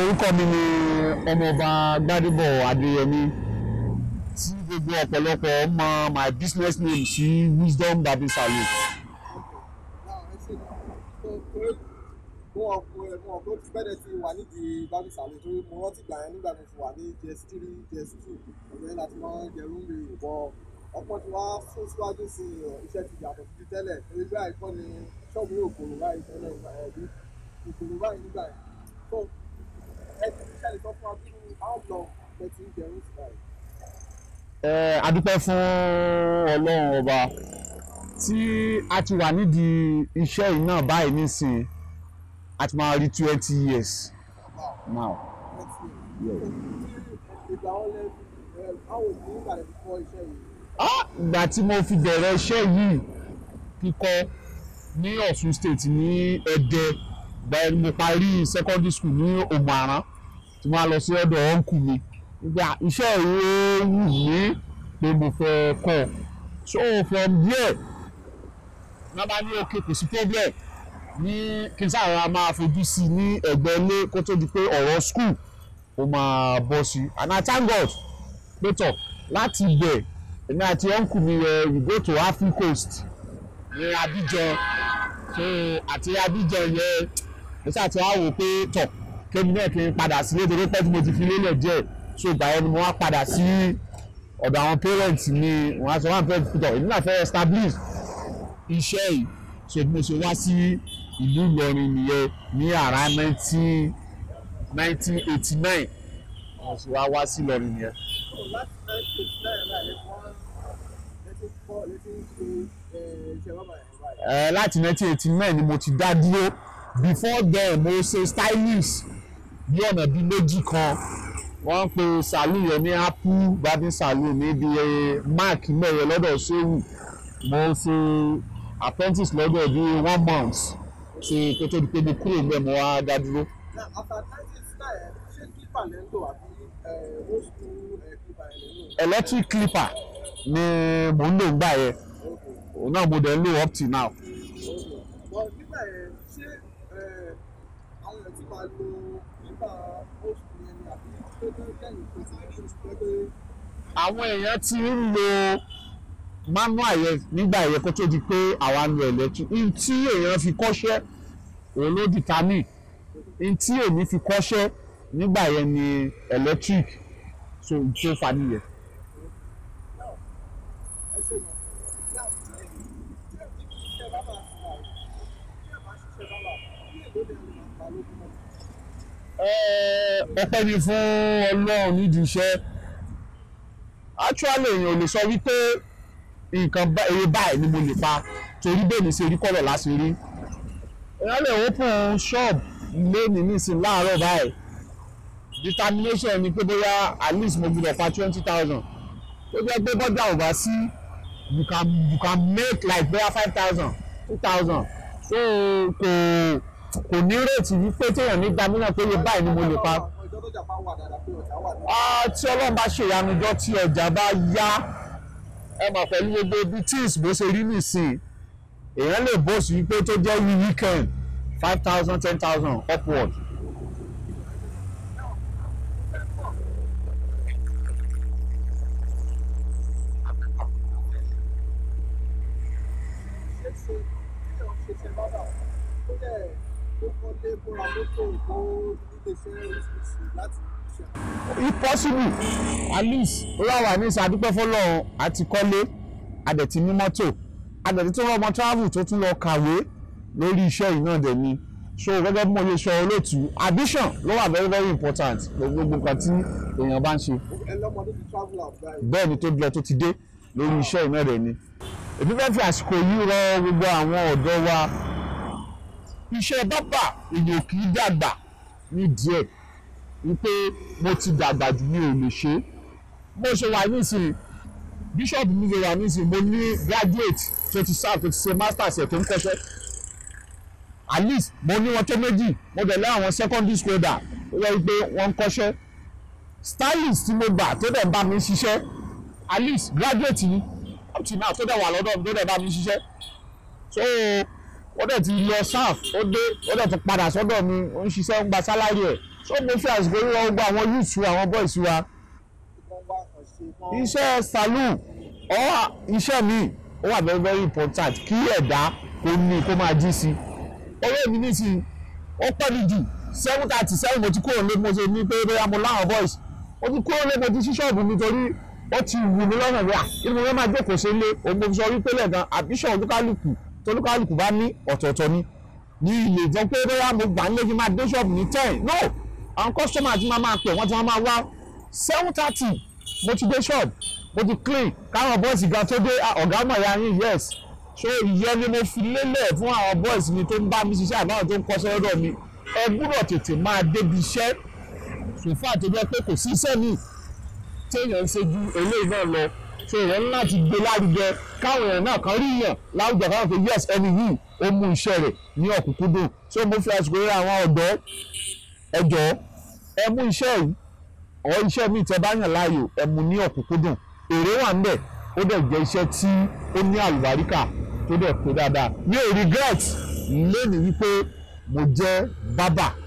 orúkọ mi ni ọmọọba Gbádébọ̀ Adéyẹmí tí gbogbo ọ̀pọ̀lọpọ̀ mọ my business name sí Wisdom Barber Salon. wọn kò ẹ wọn kò ti bẹ́ẹ̀ ti wà nídìí bábí sàlẹ̀ torí mo rántí gbà yẹn nígbà mi fi wà ní js three js two ọ̀dọ̀ yẹn láti máa ń jẹrú mi ìbọn ọ̀pọ̀ tí wàá fún síwájú sí iṣẹ́ ti yàtọ̀ sí tẹ́lẹ̀ torí bí àìkọ́ ni ṣọ́ọ̀bù yóò kòrò báyìí tẹ́lẹ̀ ìgbà yẹn bí ìkòrò báyìí nígbà yẹn tó ẹ ti ṣẹlẹ̀ sọ fún wa bí how long ẹ ti ń jẹrú sí báyìí. ẹ adúpẹ́ fún Ọlọ́run ọba tí a ti wà nídìí iṣẹ́ yìí náà báyìí nísìnyí a ti máa rí twenty years now. ìgbà wọn lẹ ẹ báwo ni nígbà lẹ fi kọ́ iṣẹ́ yìí. Ah, ìgbà tí mo fi bẹ̀rẹ̀ iṣẹ́ yìí kíkọ́ ní Ọ̀ṣun state ní Ẹdẹ ìgbà yẹn ni mo parí secondary school ní Òmùaran tí mo á lọ sí ọ̀dọ̀ ọ̀nkù mi ìgbà iṣẹ́ yìí ó wù mí pé mo fẹ́ kọ́ so from there ní wọ́n bá ní òkè kò sí problem ní kí n sáà máa fojú sí i ní ẹ̀gbẹ́ ilé kó tó di pé ọ̀rọ̀ school ó máa bọ́ sí i and I thank God pé tọ̀ láti ibẹ̀ èmi àti uncle mi yẹ we go to Afri Coast ní Abidjan so àti Abidjan yẹ mo ṣáà ti wá wò pé tọ̀ kémi náà kí n padà sílé torí pé tí mo ti fi lélẹ̀ díẹ̀ so ìgbà yẹn ni mo wá padà sí ọ̀dọ̀ àwọn parents mi wọ́n á sọ wọ́n fẹ́ tọ̀ èmi náà fẹ́ establish iṣẹ́ yìí so bí mo ṣe wá sí ìlú Ìlọrin nìyẹn ní àrà nineteen nineteen eighty nine mo sì wá wá sí Ìlọrin nìyẹn. láti nineteen eighty nine náà lè wọ́n létí kọ́ létí ṣe iṣẹ́ bàbá yẹn báyìí. Eh, láti 1989 ni mo ti dá dúró before then mo ṣe stylist bí ọ̀nà bíi méjì kan wọ́n ń pe salon yẹn ní apple barbing salon níbi mark mẹ́rẹ̀ lọ́dọ̀ ṣéwù mo ṣe apprentice lọ́dọ̀ bíi one month ṣe kó tó di pé mo kúrò níbẹ̀ mo wá dá dúró. na after nineteen eighty nine ṣé clipper lẹ́ ń lò àbí old school clipper yẹn lẹ́ ń lò. electric clipper ni mo ń lò ńgbà yẹn òun náà mo dẹ̀ ń lò up till now. bọ̀ nígbà yẹn ṣé àwọn èèyàn ti máa lo clipper old school yẹn ni àbí tó tó kẹ́yìn tó ti ní oṣù pé àwọn èèyàn ti ń lo manual yẹn nígbà yẹn kó tó di pé àwa ń lo electric n tí èèyàn fi kọ́ṣẹ́ òun ló determine n tí èmi fi kọ́ṣẹ́ nígbà yẹn ni electric so n tó fa nìyẹn. ẹ ṣe mọ̀ náà tí ẹ tí ẹ ti fi iṣẹ́ bábà sí wa tí ẹ bá ṣiṣẹ́ bábà bí èlò lè lè máa pa lójúmọ́. Eh, ọpẹ́ ni fún Ọlọ́run nídìí iṣẹ́ actually èèyàn ò lè sọ wípé nǹkan bá- èrè báyìí ni mo lè pa torí bẹ́ẹ̀ ni ṣe rí kọ́lọ̀ láti rí èèyàn lè open shop lónìí nísìnyí láàárọ̀ báyìí determination ni pé bóyá at least mo gbọ́dọ̀ pa twenty thousand tó jẹ́ pé bọ́jà ò bá sí you can you can make like bóyá five thousand two thousand so kò kò ní rètí wípé téèyàn ní gbàmínà pé iye báyìí ni mo lè pa àwọn ìjọ tó jà bá wà dáadáa pé ọjà wà ní. Ah, tí ọlọ́run bá ṣèyanujọ́ tí ọjà bá yá ẹ mọ̀ pẹ̀lú gbogbo ibi tíìs bó ṣe rí nìsín èèyàn lè bó sí pé tó jẹ́ wí weekend five thousand ten thousand upward. ṣe ṣe kí ọ̀ ṣe ṣe bábà ó dẹ̀ ó kọ́lé bóra mọ́tò ó nílé iṣẹ́ oríṣiríṣi láti ṣe. if possible at least ó wà wà ní ìsàdúpẹ́ fọlọ́run àti kọ́lé adẹ̀tí ní mọ́tò adẹ̀tí tó rọ́mọ travel tó tún lọ kàwé lórí iṣẹ́ yìí náà dẹ̀ ni so gẹ́gẹ́ bí mo ṣe sọ olóòtú addition ló wà very very important gbogbo nǹkan tí èèyàn bá ń ṣe. ẹ lọ́mọdé ti travel out báyìí. bẹ́ẹ̀ ni tó lọ tó ti dé lórí iṣẹ́ iná rẹ̀ ni. èmi fẹ́ fi àsìkò yìí rọ gbogbo àwọn ọ̀dọ́ wa iṣẹ́ bábà èèyàn kì í dàgbà ní díẹ̀ wípé mo ti dàgbà jù mi ò lè ṣe é bó ṣe wà nísìnyí bíṣọ̀bù mi ṣe wà nísìnyí mo ní graduate tó ti sáà tó ti ṣe masters ẹ̀ tó ń kọ́ṣẹ́ at least mo ní wọn tó méjì mo dẹ̀ lé àwọn secondary school dà ó yẹ wípé wọ́n ń kọ́ṣẹ́ stylist tí mo gbà tó dẹ̀ ń bá mi ṣiṣẹ́ at least graduate ni up till now tó dẹ̀ wà lọ́dọ̀ mi tó dẹ̀ bá mi ṣiṣẹ́ so ó dẹ̀ ti lọ serve ó dé ó dẹ̀ ti padà sọ́dọ̀ mi ó ń ṣiṣẹ́ ń gba salary ẹ̀ so mo fi àsìkò yíyọ gbogbo àwọn youths wa àwọn boys wa wọ́n wá kàn ṣe kán. iṣẹ́ saloon or iṣẹ́ mi ó wà very very important kí ẹ̀dá kó ní kó máa jí sí owó mi ní sí ó pẹ́ mi jù seven thirty seven mo ti kúrò lé mo ṣe ní pé bóyá mo láwọn boys mo ti kúrò lé mo ti ṣí ṣọ́ọ̀bù mi torí ó ti wù mí lọ́nà bí i à kí ni mo fẹ́ máa jókòó sí ilé òun mo fi sọ wípé lẹ́ẹ̀kan àbíṣọ̀ olúkálùkù tolúkálùkù bá ní ọ̀tọ̀ọ̀tọ̀ ni ní ilé ìjọ pé bóyá mo gbà ń lé kí n máa dé ṣọ́ọ̀bù ní ten no àwọn kọ́sítọ́mà ti máa máa pè wọ́n ti máa máa wá seven thirty mo ti dé ṣọ́ọ̀bù mo ti clean káwọn bọ́ọ̀sì gan tó dé ah, ọ̀gá mọ̀ ya yín yes so ìyẹn ni mo fi lélẹ̀ fún àwọn bọ́ọ̀sì mi tó ń bá mi ṣiṣẹ́ àbáwọn tó ń kọ́ sọ́dọ̀ mi ẹ gbúdọ̀ tètè máa débi iṣẹ́ sòfà tó jẹ́ pé kò sí iṣẹ́ mi téèyàn ń ṣe ju eléyìí náà lọ so èèyàn ní láti gbé lárugẹ káwọn èèyàn náà kan rí yàn láwùjọ káwọn pé yes ẹni yìí ó mú iṣẹ́ rẹ̀ ní ọ̀kúnkúndùn so mo fi àsìkò rí àwọn ọ̀dọ́ ẹ jọ̀ọ́ ẹ mú iṣẹ́ yìí ọ̀ iṣẹ́ mi tẹ́ bá yàn láàyò ẹ mú ní ọ̀kúnkúndùn èrè wà ń bẹ̀ ó dẹ̀ jẹ́ iṣẹ́ tí ó ní àlùbáríkà tó dẹ̀ pé dáadáa mi ò regret lónìí wípé mo jẹ́ bábà